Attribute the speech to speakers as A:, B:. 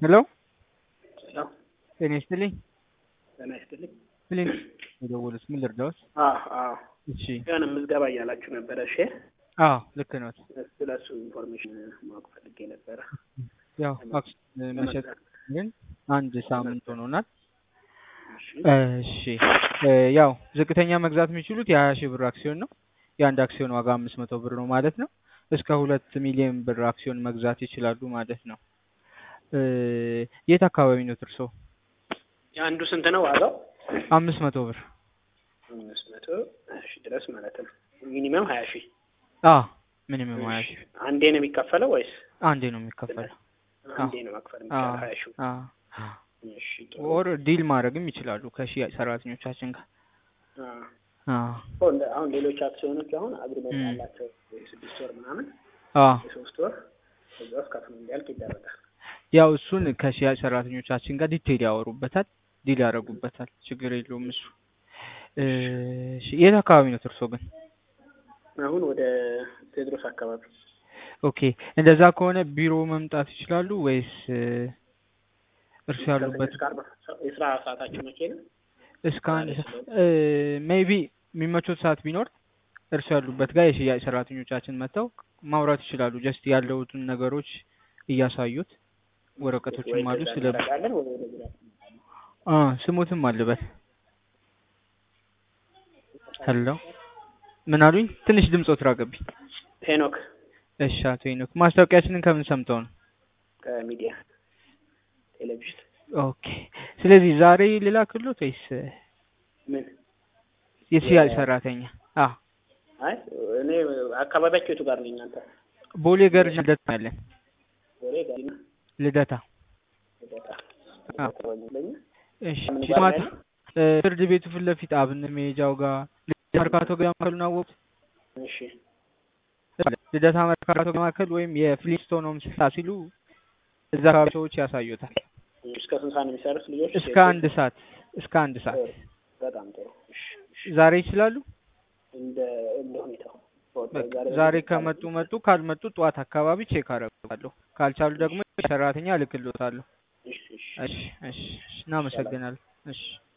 A: ሄሎ
B: ሄሎ
A: ጤና ይስጥልኝ።
B: ጤና ይስጥልኝ።
A: ፕሊን የደወሉት ምን ልርዳዎት?
B: አዎ አዎ
A: እሺ
B: የሆነ ምዝገባ እያላችሁ ነበረ። እሺ
A: አዎ ልክ ነዎት።
B: ስለ እሱ ኢንፎርሜሽን ማወቅ ፈልጌ ነበረ።
A: ያው አክሲዮን መሸጥ ግን አንድ ሳምንት ሆኖናል።
B: እሺ
A: እሺ እ ያው ዝቅተኛ መግዛት የሚችሉት የሀያ ሺህ ብር አክሲዮን ነው። የአንድ አክሲዮን ዋጋ አምስት መቶ ብር ነው ማለት ነው። እስከ ሁለት ሚሊዮን ብር አክሲዮን መግዛት ይችላሉ ማለት ነው። እ የት አካባቢ ነው እርስዎ?
B: የአንዱ ስንት ነው ዋጋው?
A: አምስት መቶ ብር
B: አምስት መቶ ሺህ ድረስ ማለት ነው። ሚኒመም ሀያ ሺህ
A: አ ሚኒመም ሀያ ሺህ
B: አንዴ ነው የሚከፈለው ወይስ
A: አንዴ ነው የሚከፈለው።
B: አንዴ ነው መክፈል የሚቻለው ሀያ ሺህ
A: አ
B: እሺ ጥሩ
A: ኦር ዲል ማድረግም ይችላሉ ከሽያጭ ሰራተኞቻችን ጋር።
B: አ
A: አ
B: አሁን እንደ- አሁን ሌሎች አክሲዮኖች አሁን አግሪመንት
A: ም።
B: አላቸው የስድስት ወር ምናምን
A: አ
B: የሶስት ወር ከዛ ውስጥ ከፍሎ እንዲያልቅ ይደረጋል።
A: ያው እሱን ከሽያጭ ሰራተኞቻችን ጋር ዲቴይል ያወሩበታል፣ ዲል ያደርጉበታል። ችግር የለውም እሱ። እሺ የት አካባቢ ነው እርስዎ ግን?
B: አሁን ወደ ቴዎድሮስ አካባቢ
A: ኦኬ እንደዛ ከሆነ ቢሮ መምጣት ይችላሉ ወይስ እ እርሱ ያሉበት
B: እስከ አርባ የስራ ሰዓታቸው መቼ ነው?
A: እስከ አንድ ሜይቢ የሚመቾት ሰዓት ቢኖር እርሱ ያሉበት ጋር የሽያጭ ሰራተኞቻችን መጥተው ማውራት ይችላሉ። ጀስት ያለውትን ነገሮች እያሳዩት ወረቀቶችም አሉ ስለ
B: እናደርጋለን ወይ ወደ ቢሮ
A: አ ስሙትም አለበት። ሄሎ ምን አሉኝ? ትንሽ ድምፆት ራቀብኝ።
B: ሄኖክ
A: እሺ አቶ ሄኖክ ማስታወቂያችንን ከምን ሰምተው ነው?
B: ከሚዲያ ቴሌቪዥን
A: ኦኬ ስለዚህ ዛሬ ልላክሎት ወይስ
B: ምን
A: የሽያጭ ሰራተኛ? አ
B: አይ እኔ አካባቢያቸው የቱ ጋር ነው እናንተ?
A: ቦሌ ገርጅ ልደታ አለን።
B: ወሬ ጋሪና
A: ልደታ
B: ልደታ
A: አ
B: አካባቢ ለኛ
A: እሺ
B: ምን ጋር
A: ማታ
B: ነው?
A: እ ፍርድ ቤቱ ፊት ለፊት አብነት መሄጃው ጋር ልደታ መርካቶ ገበያ ማዕከሉን አወቁት?
B: እሺ
A: ልደታ መርካቶ ገበያ ማዕከል ወይም የፍሊንስቶን ሆምስ ሲሉ እዛ አካባቢ ሰዎች ያሳዩታል።
B: እስከ ስንት ሰዓት ነው የሚሰሩት ልጆች?
A: እስከ አንድ ሰዓት እስከ አንድ ሰዓት
B: በጣም ጥሩ። እሺ እሺ
A: ዛሬ ይችላሉ?
B: እንደ እንደ ሁኔታው
A: በቃ ዛሬ ከመጡ መጡ፣ ካልመጡ ጠዋት አካባቢ ቼክ አደርጋለሁ። ካልቻሉ ደግሞ ሰራተኛ እልክልዎታለሁ።
B: እሺ እሺ
A: እሺ እሺ እሺ እናመሰግናለን። እሺ